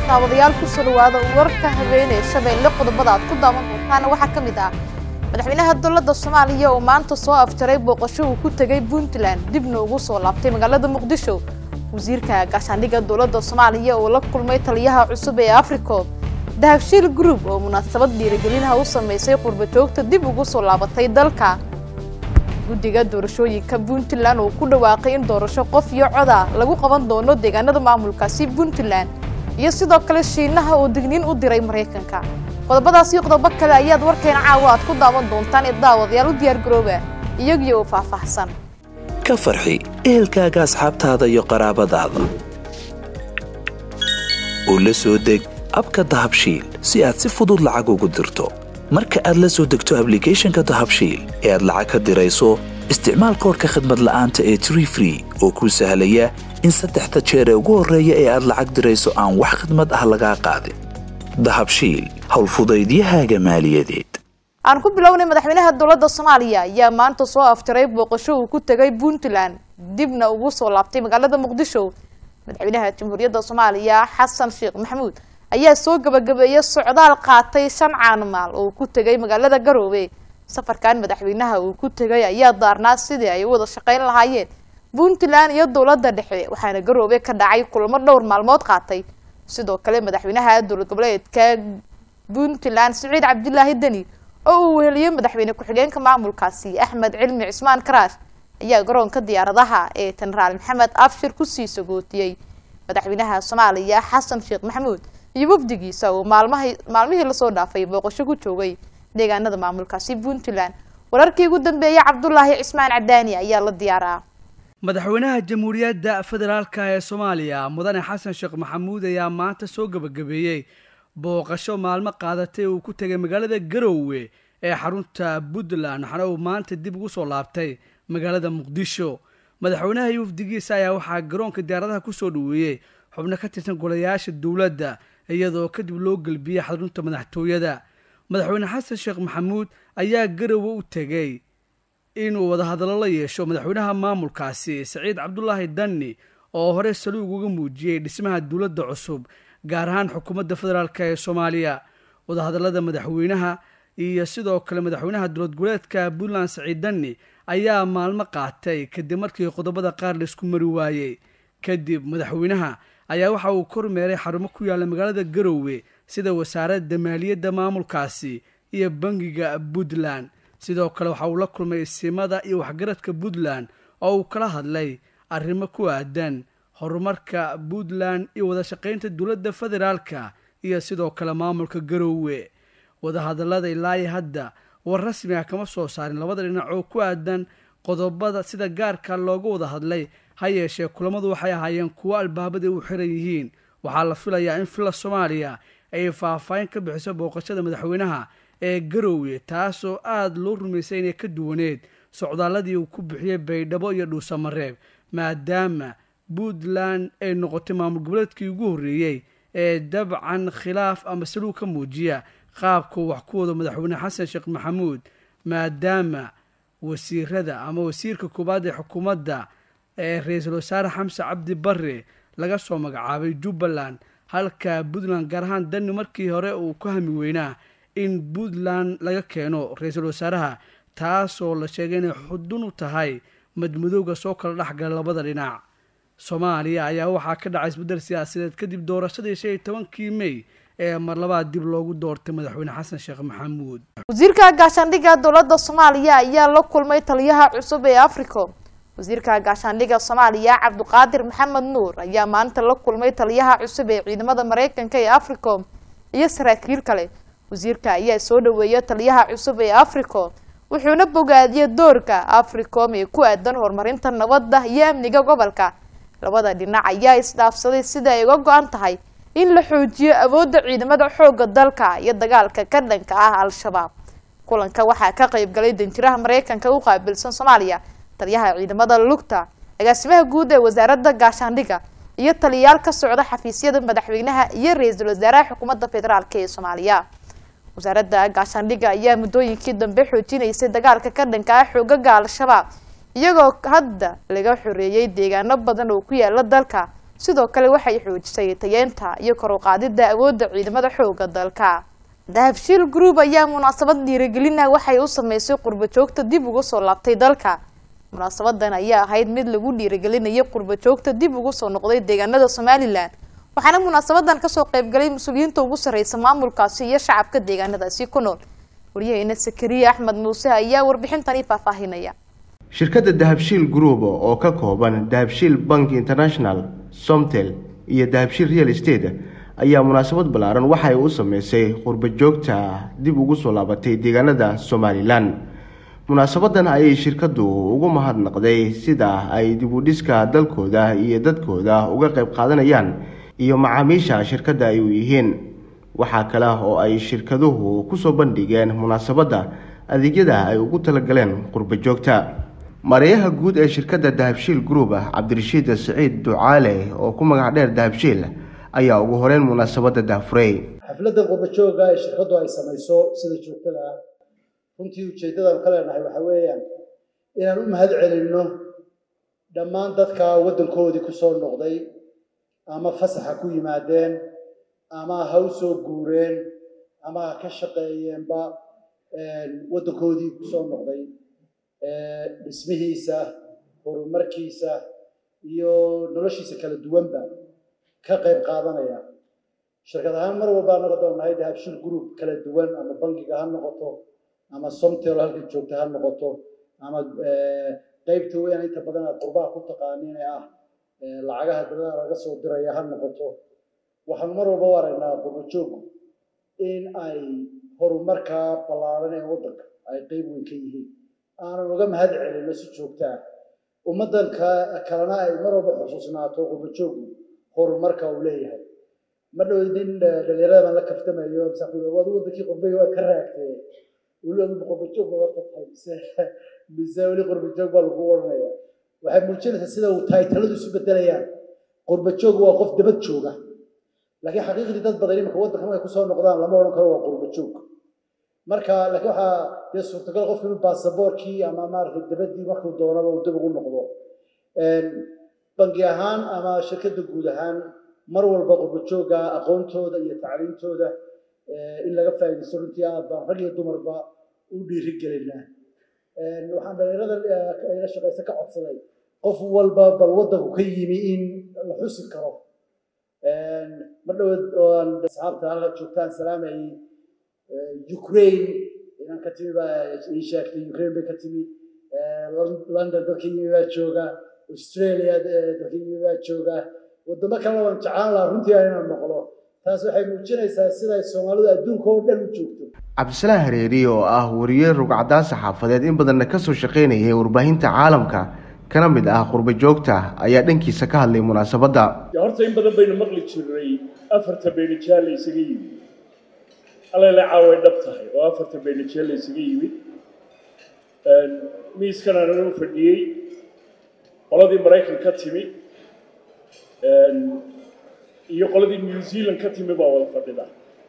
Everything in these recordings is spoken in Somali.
daawadayaal kusoo dhawaada warka habeenee shabeelle qodobada aad ku daawan doontaana waxaa ka mid ah madaxweynaha dowladda soomaaliya oo maanta soo afjaray booqasho uu ku tegay puntland dibna ugu soo laabtay magaalada muqdisho wasiirka gaashaandhigga dowladda soomaaliya oo la kulmay taliyaha cusub ee africo dahabshiil group oo munaasabad dhiirigelinaha u sameysay qurbajoogta dib ugu soo laabatay dalka guddiga doorashooyinka puntland oo ku dhawaaqay in doorasho qof iyo coda lagu qaban doono deegaanada maamulkaasi puntland iyo sidoo kale shiinaha oo digniin u diray maraykanka qodobadaas iyo qodobo kale ayaad warkeena caawa aad ku daawan doontaan ee daawadayaal u diyaargarooba iyagii oo faahfaahsan ka farxi ehelkaaga asxaabtaada iyo qaraabadaada oo la soo deg abka dahabshiil si aad si fudud lacag ugu dirto marka aad la soo degto ablicathonka dahabshiil ee aad lacag ka dirayso isticmaal koorka khadmad la'aanta ee tree free oo kuu sahlaya in saddexda jeer ee ugu horreeya ee aad lacag dirayso aan wax khadmad ah lagaa qaadin dahabshiil howlfudaydiyahaaga maaliyadeed aan ku bilownay madaxweynaha dowladda soomaaliya ayaa maanta soo afjaray booqasho uu ku tegay puntland dibna ugu soo laabtay magaalada muqdisho madaxweynaha jamhuuriyadda soomaaliya xasan sheekh maxamuud ayaa soo gabagabeeyey socdaal qaatay shan caanmaal oo ku tegay magaalada garoobe safarkan madaxweynaha uu ku tegay ayaa daarnaa sidii ay u wada shaqayn lahaayeen puntland iyo dowladda dhexe waxaana garoobe ka dhacay kulamo dhowr maalmood qaatay sidoo kale madaxweynaha dowlad goboleedka puntland siciid cabdilaahi deni oo uu weheliyey madaxweyne ku-xigeenka maamulkaasi axmed cilmi cismaan karaash ayaa garoonka diyaaradaha ee jenaraal maxamed abshir kusii sagootiyey madaxweynaha soomaaliya xasan sheekh maxamuud iyo wafdigiisa oo maalmaha maalmihii lasoo dhaafay booqasho ku joogay deegaanada maamulkaasi puntland wararkii ugu dambeeyey cabdulaahi cismaan cadaani ayaa la diyaaraa madaxweynaha jamhuuriyadda federaalka ee soomaaliya mudane xasan sheekh maxamuud ayaa maanta soo gabagabeeyey booqasho maalmo qaadatay uu ku tegay magaalada garoowe ee xarunta puntland waxaana uu maanta dib ugu soo laabtay magaalada muqdisho madaxweynaha iyo wafdigiisa ayaa waxaa garoonka diyaaradaha kusoo dhaweeyey xubno ka tirsan golayaasha dowladda iyadoo kadib loo gelbiyey xarunta madaxtooyada madaxweyne xasan sheekh maxamuud ayaa garoowe u tegey inuu wadahadallo la yeesho madaxweynaha maamulkaasi saciid cabdulaahi danni oo hore saluug uga muujiyey dhismaha dowladda cusub gaar ahaan xukuumadda federaalk ee soomaaliya wadahadallada madaxweynaha iyo sidoo kale madaxweynaha dowlad goboleedka puntland saciid danni ayaa maalmo qaatay kadib markii qodobada qaar laisku mari waayey kadib madaxweynaha ayaa waxa uu kormeeray xarumo ku yaalla magaalada garoowe sida wasaaradda maaliyadda maamulkaasi iyo bangiga puntland sidoo kale waxa uu la kulmay isimada iyo waxgaradka puntland oo uu kala hadlay arrimo ku aadan horumarka puntland iyo wada shaqaynta dowladda federaalka iyo sidoo kale maamulka garoowe wadahadallada ilaahi hadda war rasmi ah kama soo saarin labada dhinac oo ku aadan qodobada sida gaarka looga wada hadlay ha yeeshee kulamadu waxay ahaayeen kuwo albaabada u xiran yihiin waxaa la filayaa in filla soomaaliya ay faahfaahin ka bixiso booqashada madaxweynaha ee garoowe taasoo aada loo rumaysay inay ka duwaneed socdaaladii uu ku bixiyey baydhabo iyo dhuusamareeb maadaama puntland ay noqotay maamul goboleedkii ugu horreeyey ee dabcan khilaaf ama saluug ka muujiya qaabkuu wax ku wado madaxweyne xasan sheekh maxamuud maadaama wasiirada ama wasiirka koowaad ee xukuumadda ee ra-iisul wasaare xamse cabdi barre laga soo magacaabay jubbaland halka puntland gaar ahaan dani markii hore uu ku hami weynaa in puntland laga keeno ra-iisul wasaaraha taasoo la sheegay inay xudun u tahay madmadowga soo kala dhexgala labada dhinac soomaaliya ayaa waxaa ka dhacay isbeddel siyaasadeed kadib doorashadii shan iyo tobankii mey ee mar labaad dib loogu doortay madaxweyne xasan sheekh maxamuud wasiirka gaashaandhigga dowladda soomaaliya ayaa la kulmay taliyaha cusub ee africo wasiirka gaashaandhigga soomaaliya cabdiqaadir maxamed nuur ayaa maanta la kulmay taliyaha cusub ee ciidamada maraykanka ee africom iyo saraakiil kale wasiirka ayaa soo dhaweeyay taliyaha cusub ee africo wuxuuna bogaadiyey doorka africom ee ku aadan horumarinta nabadda iyo amniga gobolka labada dhinac ayaa isdhaafsaday sida ay uga go-an tahay in la xoojiyo awoodda ciidamada xoogga dalka iyo dagaalka ka dhanka ah al-shabaab kulanka waxaa ka qayb galay danjiraha maraykanka u qaabilsan soomaaliya taliyaha ciidamada lugta agaasimaha guud ee wasaaradda gaashaandhigga iyo taliyayaal ka socda xafiisyada madaxweynaha iyo ra-iisul wasaaraha xukuumadda federaalk ee soomaaliya wasaaradda gaashaandhigga ayaa muddooyinkii dambe xoojinaysay dagaalka ka dhanka ah xoogaga al-shabaab iyagoo hadda laga xoreeyey deegaano badan oo ku yaala dalka sidoo kale waxay xoojisay tayeenta iyo kor u qaadidda awoodda ciidamada xooga dalka dahabshiil group ayaa munaasabad dhiirigelina waxay u sameysay qurbo joogta dib uga soo laabtay dalka munaasabadan ayaa ahayd mid lagu dhiirigelinayay qurbo joogta dib ugu soo noqday deegaanada somalilan waxaana munaasabadan kasoo qaybgalay mas-uuliyiinta ugu sarreysa maamulkaasi iyo shacabka deegaanadaasi ku nool waryaheena sakariya axmed muuse ayaa warbixintani faahfaahinaya shirkadda dahabshiil group oo ka kooban dahabshiil bank international somtel iyo dahabshiil real estate ayaa munaasabad ballaaran waxa ay u sameysay qurbo joogta dib ugu soo laabatay deegaanada somalilan munaasabadan ayay shirkaddu ugu mahadnaqday sida ay dib u dhiska dalkooda iyo dadkooda uga qayb qaadanayaan iyo macaamiisha shirkadda ay u yihiin waxaa kale oo ay shirkaduhu kusoo bandhigeen munaasabadda adeegyada ay ugu talagaleen qurbo joogta mareeyaha guud ee shirkadda dahabshiil group cabdirashiid siciid ducaale oo ku magac dheer dahabshiil ayaa ugu horeyn munaasabadda daafurey xafladda qurbajooga ee shirkaddu ay samayso sida joogtada ah runtii ujeeddadaan ka leenahay waxaa weeyaan inaan u mahad celinno dhammaan dadka waddankoodii ku soo noqday ama fasaxa ku yimaadeen ama ha u soo guureen ama ha ka shaqeeyeenba waddankoodii ku soo noqday dhismihiisa horumarkiisa iyo noloshiisa kala duwanba ka qayb qaadanaya shirkad ahaan mar walba anaga doonnahay dahabshiil group kala duwan ama bangiga ha noqoto ama somtel halka joogta ha noqoto ama qeybta weyn inta badan aad qurbaha ku taqaaniin ee ah lacagaha dabada laga soo diraya ha noqoto waxaanu mar walba u aragnaa qurbajoog in ay horumarka ballaaran ee waddanka ay qeyb weyn ka yihiin aanan uga mahad celino si joogta ah ummaddan kalena ay mar walba xusuusnaato qurbajoogu horumarka uu leeyahay ma dhow nin dhalinyarada baan la kaftamayo waad wadankii qurbay waad ka raagtee weli adigu qurbajoog baad tahay mise mise weli qurbajoog baa lagu oranaya waxay muujinaysaa sida uu taytaladu isu bedelayaan qurbajoog waa qof dabad jooga laakiin xaqiiqdii dad badan iminka waddanka markay kusoo noqdaan lama odhan karo waa qurbajoog marka laakiin waxaa dee suurtagal qofka inuu baasaboorkii ama maaragtay dabadii markuu doonaba uu dib ugu noqdo bangi ahaan ama shirkadda guud ahaan mar walba qurbajooga aqoontooda iyo tacliintooda in laga faa'iidaysto runtii aad baan rag iyo dumarba u dhiiri gelinaa waxaan dhalinyarada ila shaqaysa ka codsaday qof walba bal waddanku ka yimi in la xusi karo mar dhawood ooan asxaabta halka joogtaan salaamayay ukraine inaan ka timi baa ii sheegtay ukraine bay ka timi london dadka yimi baa jooga australia dadka yimi baa jooga waddamo kalena waan jeclaan lahaa runtii inaan noqdo taas waxay muujinaysaa siday soomaalidu adduunka oo dhan u joogto cabdisalaan hareeri oo ah wariye rugcadaan saxaafadeed in badanna kasoo shaqaynayay warbaahinta caalamka kana mid ah qurbo joogta ayaa dhankiisa ka hadlay munaasabadda horta in badan baynu maqli jirnay afarta beenijaal la isaga yimid allele caaway dhab tahay oo afarta beenijaal la isaga yimid miiskan aanan u fadhiyey qoladii maraykan ka timi iyo qoladii new zealand ka timi baa wada fadhida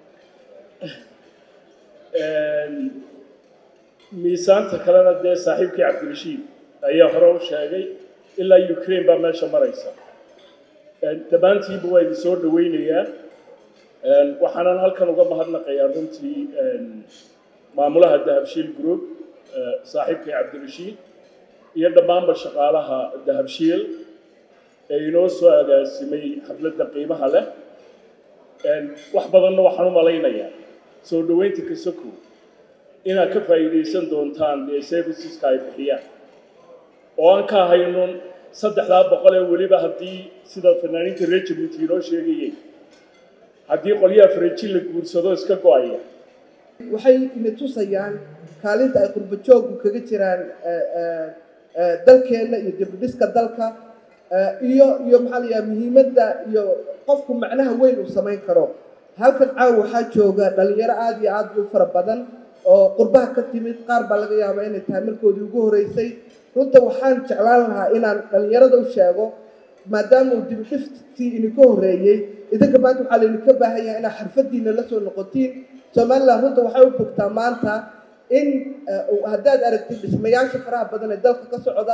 miisaanta kalena dee saaxiibkii cabdirashiid ayaa hore u sheegay ilaa ukraine baa meesha maraysa dhammaantiiba waa idin soo dhaweynayaa waxaanan halkan uga mahadnaqayaa runtii maamulaha dahabshiil group saaxiibkii cabdirashiid iyo dhammaanba shaqaalaha dahabshiil ee inoo soo agaasimay xafladda qiimaha leh wax badanna waxaan u malaynayaa soo dhoweynta kasoko inaad ka faa'iidaysan doontaan dee serviceska ay bixiyaan oo aan ka haynun saddexdaa boqol ee weliba haddii sida fanaaniinta reer jabuuti inoo sheegayay haddii qolyaha faranji la guursado iska go-aya waxay ina tusayaan kaalinta ay qurbajoogku kaga jiraan dalkeenna iyo dibudhiska dalka iyo iyo maxaa la yidhaha muhiimadda iyo qofku macnaha weyn uu samayn karo halkan caawa waxaa jooga dhalinyaro aada iyo aada u fara badan oo qurbaha ka timid qaar baa laga yaabaa inay tahay markoodii ugu horeysay runta waxaan jeclaan lahaa inaan dhalinyarada u sheego maadaama uu dibudhiftii idinka horreeyey idinka maanta waxaa laydinka baahan yahay inaad xirfadiina la soo noqotiin somaliland runta waxay u bogtaa maanta in haddaad aragtid dhismayaasha faraha badan ee dalka ka socda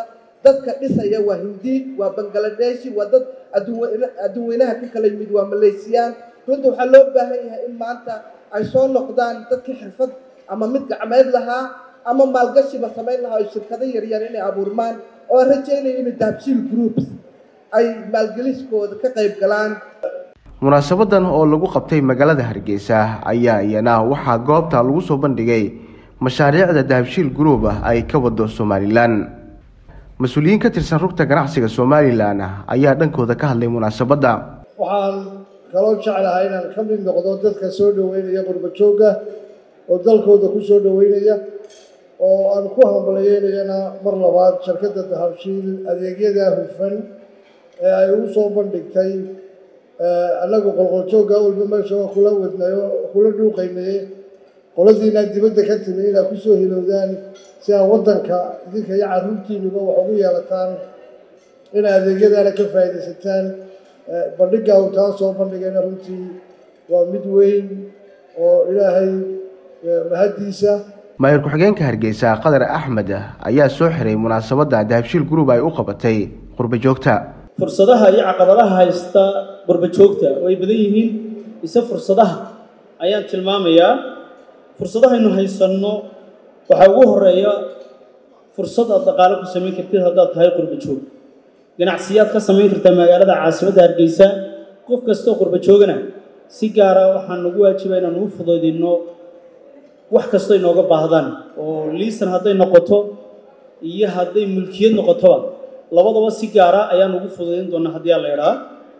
dadka dhisaya waa hindi waa bangaladeshi waa dad adduun adduunweynaha ka kala yimid waa maleysiyaan runta waxaa loo baahan yahay in maanta ay soo noqdaan dadkii xirfad ama mid gacmeed lahaa ama maalgashiba samayn lahaa oo shirkado yaryar inay abuurmaan oo aan rajaynayo in dahabshiil groups ay maalgeliskooda ka qayb galaan munaasabadan oo lagu qabtay magaalada hargeysa ayaa iyana waxaa goobta lagu soo bandhigay mashaariicda dahabshiil group ah ay ka wado somalilan mas-uuliyiin ka tirsan rugta ganacsiga somalilan ayaa dhankooda ka hadlay munaasabadda waxaan kaloo jeclahay inaan ka mid noqdo dadka soo dhoweynaya qurba joogga oo dalkooda ku soo dhoweynaya oo aan ku hambalyeynayana mar labaad shirkadda dahabshiil adeegyada hufan ee ay ugu soo bandhigtay annagu qolqoljoogga walba meesha waa kula wadnayo kula dhuuqaynaye qoladiina dibadda ka timi inaad ku soo hilowdaan si aad waddanka idinka iyo carruurtiinuba wax ugu yeelataan inay adeegyadaana ka faa'iidaysataan bandhigga uu taa soo bandhigayna runtii waa mid weyn oo ilaahay mahaddiisa maayir ku-xigeenka hargeysa qadar axmed ayaa soo xiray munaasabadda dahabshiil group ay u qabatay qurba joogta fursadaha iyo caqabadaha haysta qurba joogta way badan yihiin ise fursadaha ayaan tilmaamayaa fursadahaynu haysanno waxaa ugu horeeya fursad aad dhaqaalo ku samayn kartid haddaad tahay qurba joog ganacsiyaad ka samayn kartaa magaalada caasimadda hargeysa qof kastoo qurba joogana si gaara waxaan nagu waajiba inaan ugu fudaydinno wax kastoo inooga baahdaan oo liisan hadday noqoto iyo hadday mulkiyad noqotoba labadaba si gaara ayaan ugu fudaydin doonaa haddii aan la idhaa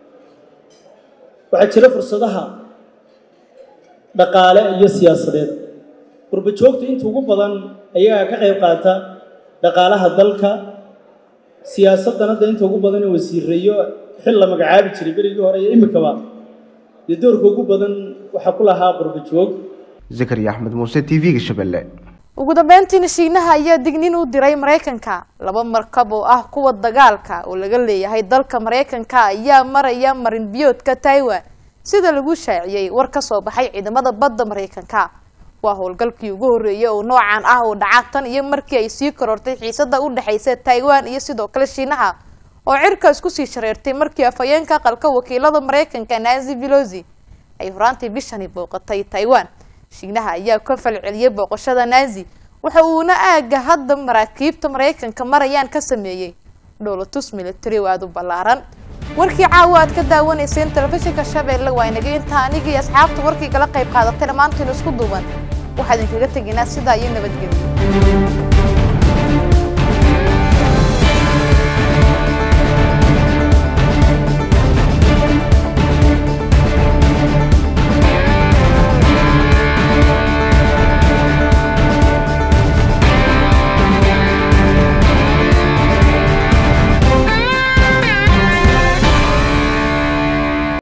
waxaa jira fursadaha dhaqaale iyo siyaasadeed qurba joogta inta ugu badan ayagaa ka qayb qaata dhaqaalaha dalka siyaasaddan hadda inta ugu badan ee wasiireeyo xil la magacaabi jiray berigii hore iyo imikaba dee doorka ugu badan waxaa ku lahaa qurba joog zakariya axmed muuse t v-ga shabeelle ugu dambeyntiina shiinaha ayaa dignin u diray maraykanka laba markab oo ah kuwa dagaalka oo laga leeyahay dalka maraykanka ayaa maraya marin biyoodka taiwan sida lagu shaaciyey war ka soo baxay ciidamada badda maraykanka waa howlgalkii ugu horreeyay oo noocan ah oo dhaca tan iyo markii ay sii korortay xiisada u dhexaysa taiwan iyo sidoo kale shiinaha oo cirka isku sii shareertay markii afhayeenka aqalka wakiilada maraykanka nancy pelosi ay horaantii bishani booqatay taiwan shiinaha ayaa ka falceliyay booqashada nazi waxa uuna aaga hadda maraakiibta maraykanka marayaan ka sameeyey dhowlatus military oo aada u ballaaran warkii caawa aad ka daawanayseen telefishinka shabeelle waa inaga intaa anigii asxaabta warkii kala qayb qaadatay dhammaantiin isku duuban waxaa idinkaga tegaynaa sidaa iyo nabadgelyo